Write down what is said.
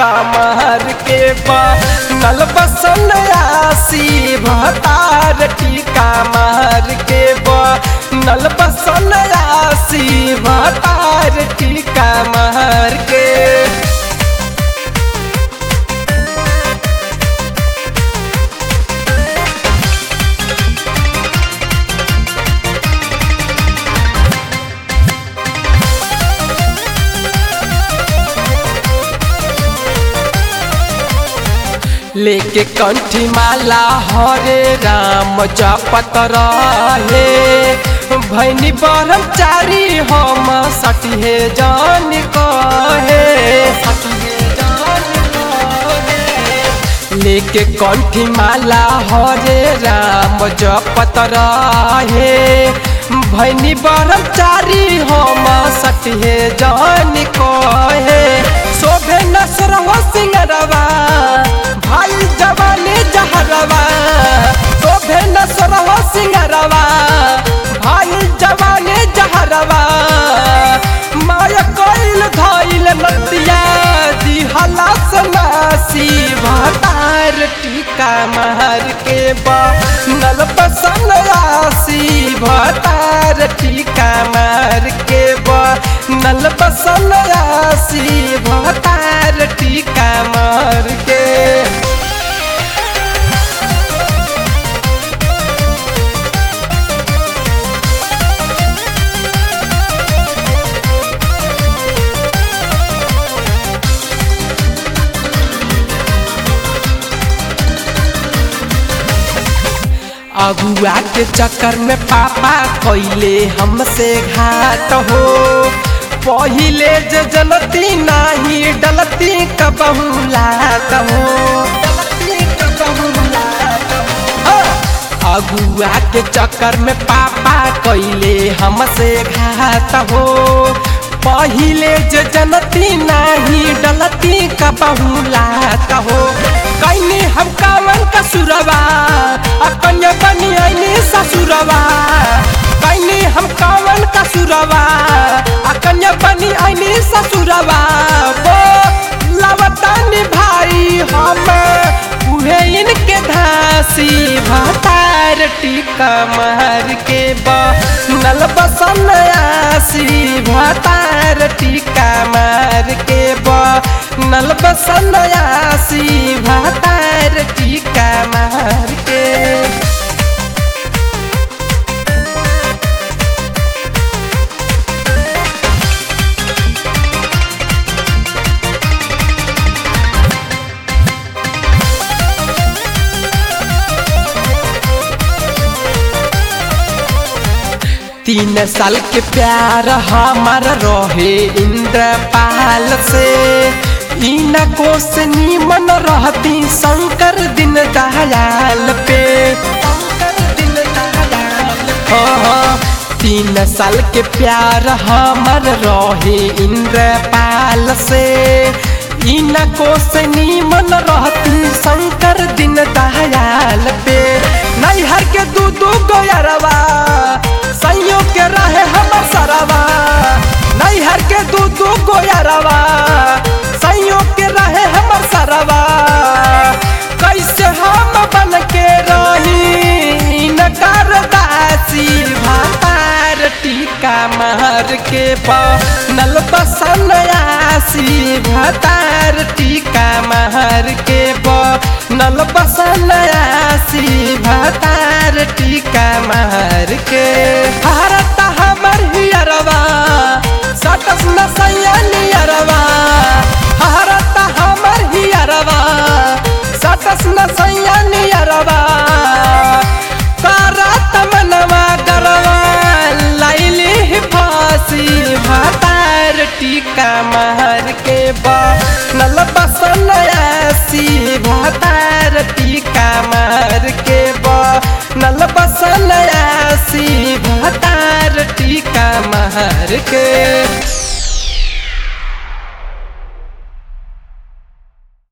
टीका मार के बा नल बसन आसी भतार टीका मार के बा नल बसन आसी भतार टीका मार के लेके कंठी माला हरे राम जपत रहे भैनी ब्रह्मचारी हम सटिहे जान कहे लेके कंठी माला हरे राम जपत रहे भैनी ब्रह्मचारी हम सटिहे जान कहे शोभे नसरव सिंगरवा भाई जवानी जहरवा शोभे नसरव सिंगरवा भाई जवानी जहरवा माया कोइल धइल नतिया दिहला सनासी भतार टीका मार के बा नल पसन आसी भतार टीका मार के बा नल पसन आसी भतार टीका मार के अगुआ के चक्कर में पापा कैले हमसे घात हो पहिले जे जनती नाही डलती कबहू लात हो अगुआ के चक्कर में पापा कैले हमसे घात हो पहिले जे जनती नाही डलती कबहू लात हो कैनी हम कावन कसुरवा अपने बनी आईनी ससुरवा कैनी हम कावन कसुरवा अकन्या बनी आईनी ससुरवा वो लवतानी भाई हम उहे इनके धासी भतार टीका मार के बा नल बसन आसी भतार टीका मार के बा नल बसन आसी भतार टीका मार के तीन साल के प्यार हमार रहे इंद्रपाल से इना को से नीमन रहती शंकर दिन दयाल पे हाँ, हाँ, तीन साल के प्यार हमार रहे इंद्रपाल से इना को से नीमन रहती शंकर दिन दयाल पे नैहर के दू दू गोयरवा सैयों के रहे हमर सरवा नैहर के दू दू गोयरवा सैयों के रहे हमर सरवा कैसे हम बन के रही नकार दासी भातार टीका मार के नल बसन आसी भातार टीका मार के नल बसन आसी भातार टीका मार के भारत हमर हियरवा सटस न सैनियरवा भारत हमर हियरवा सटस न सैनियरवा करत मनवा गरवा लैली फांसी भातार टीका मार के बा नल बसन आसी भातार टीका मार के बा नल बसन आसी भातार टीका मार के